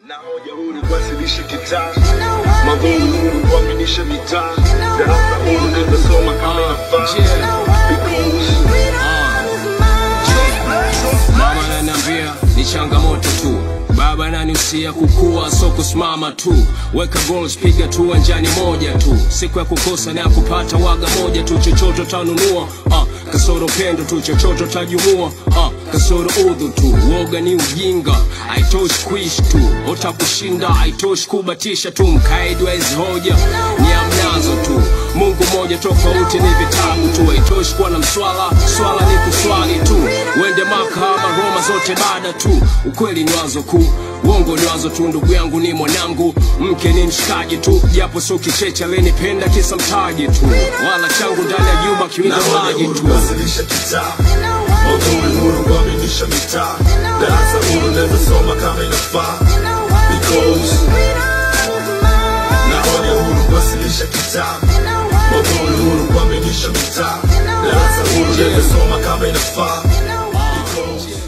na hoja huru kuwasilisha kitaa magumu huru kuaminisha mitaa darasa huru nimesoma kama inafaa Mama ananiambia ni changamoto tu, baba ananihusia kukua, so kusimama tu. Weka goals, piga tu uwanjani moja tu, siku ya kukosa na ya kupata waga moja tu. Chochote utanunua ah, kasoro pendo tu, chochote utajumua ah, kasoro udhu tu. Woga ni ujinga, haitoshi kuishi tu, ota kushinda haitoshi kubatisha tu. Mkaidi wa hizi hoja ni amnazo tu, Mungu moja tofauti ni vitabu tu, haitoshi kuwa na mswala, swala ni kuswali tu. Wende Maka Roma zote baada tu, ukweli ni wazo kuu, uongo ni wazo tu. Ndugu yangu ni mwanangu, mke ni mshikaji tu, japo sio kicheche alenipenda kisa mtaji tu, wala changu ndani ya jumba kiwinda na hoja maji huru tu. kuwasilisha kitaa magumu huru kuaminisha mitaa darasa huru nimesoma kama inafaa because na hoja huru kuwasilisha kitaa magumu huru kuaminisha mitaa darasa huru nimesoma kama inafaa because